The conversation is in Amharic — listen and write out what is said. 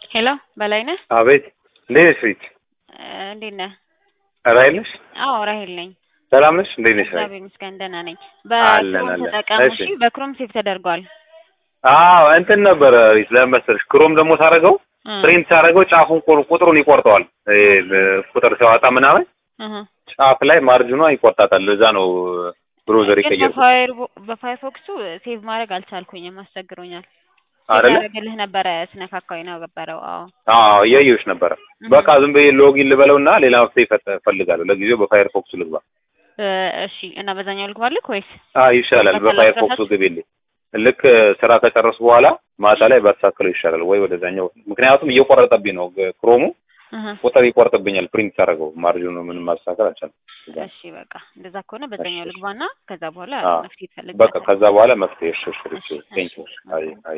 ሄሎ በላይነህ አቤት እንዴት ነሽ ሪት? እንዴት ነህ? ራሄል ነሽ? አዎ ራሄል ነኝ። ሰላም ነሽ? እንዴት ነሽ? ራሄል? እግዚአብሔር ይመስገን ደህና ነኝ። አለን፣ በክሮም አለን። ተጠቀሙ እሺ። እሺ። በክሮም ሴቭ ተደርጓል። አዎ እንትን ነበረ ሪት ለምን መሰለሽ ክሮም ደግሞ ሳደርገው እ ፕሪንት ሳደርገው ጫፉን ቁ- ቁጥሩን ይቆርጠዋል። ይሄ ቁጥር ሲያወጣ ምናምን እህ ጫፍ ላይ ማርጅኗ ይቆርጣታል። ለዛ ነው ብሮዘር ግን የቀየርኩት በፋየር በፋየርፎክሱ ሴቭ ማድረግ አልቻልኩኝም፣ አስቸግሮኛል። አይደለ? ያደረግልህ ነበረ ስነካካው የነበረው። አዎ አዎ እያየሁሽ ነበረ። እህ በቃ ዝም ብዬ ሎጊን ልበለውና ሌላ መፍትሄ ይፈጥ- እፈልጋለሁ። ለጊዜው በፋየርፎክሱ ልግባ። እ እሺ። እና በዛኛው ልግባልህ ወይስ አዎ ይሻላል። በቃ በፋየርፎክሱ ላስረዳችሁ? ግቢልኝ። ልክ ስራ ከጨረሱ በኋላ ማታ ላይ ባስተካክለው ይሻላል ወይ ወደዛኛው። ምክንያቱም እየቆረጠብኝ ነው ግ- ክሮሙ እህ ቁጥር ይቆርጥብኛል። ፕሪንት ሳደርገው ማርጅኑ ምንም ማስተካከል አልቻልኩም። እሺ በቃ እንደዛ ከሆነ በዛኛው ልግባና ከዛ በኋላ አዎ። መፍትሄ በቃ ትፈልጋለህ። ከዛ በኋላ መፍትሄ እሺ፣ እሺ፣ እሺ፣ እሺ፣ ቴንክ ዩ። እሺ። አይ አይ